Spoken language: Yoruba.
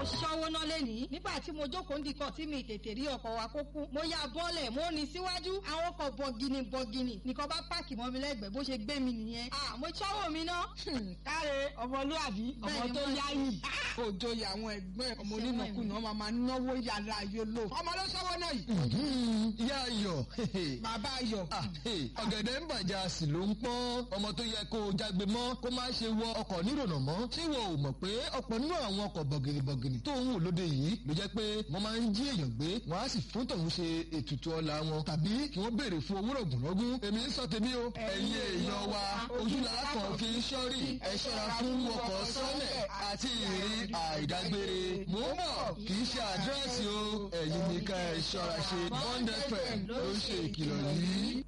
ṣọ́wó náà lẹ́nìí nígbà tí mo jókòó ndìkọ̀ tí mi tètè rí ọkọ̀ wa kó kú mo ya bọ́ọ̀lẹ̀ mo ní síwájú àwọn ọkọ̀ bọ̀gìnì bọ̀gìnì nìkan bá páàkì mọ́ mi lẹ́gbẹ̀ẹ́ bó ṣe gbé mi nìyẹn à mo ṣọ́wó mi ná. káre ọmọlúàbí ọmọ tó yáyì òjò àwọn ẹgbẹ́ ọmọ onínàkúnà ọmọ máa náwó yàrá yòlò ọmọ ló sọ́wọ́ náà yìí. ìyá ayọ̀ bàbá ayọ̀. ọ̀gẹ̀dẹ̀ ń bàjẹ́ a sì ló ń pọ́n ọmọ tó yẹ kó o jágbe mọ́ kó má ṣe wọ ọkọ̀ nírònà mọ́ ṣé wọn ò mọ̀ pé ọ̀pọ̀ nínú àwọn ọkọ̀ bọ̀gìnìbọ̀gìnì tó ń wò lóde yìí ló jẹ́ pé wọ́n máa ń jí èèyàn gbé wọ́n á sì fún tọ̀hún ṣe ètùtù ọlá wọn tàbí kí wọ́n béèrè fún owó rọ̀gùnrọ̀gùn èmi ń sọ tèmi o ẹ̀yin èèyàn wa ojúlá kan fi ń ṣọ́rí ẹ ṣọ́ra fún ọkọ̀ sọ́lẹ̀ àti ìrìn àìdágbére mò ń bọ̀ kì í ṣe àdírẹ́sì o ẹ̀yin nìkan ẹ ṣọ́ra ṣe bond fm ló ń ṣe ìkìlọ̀ yìí.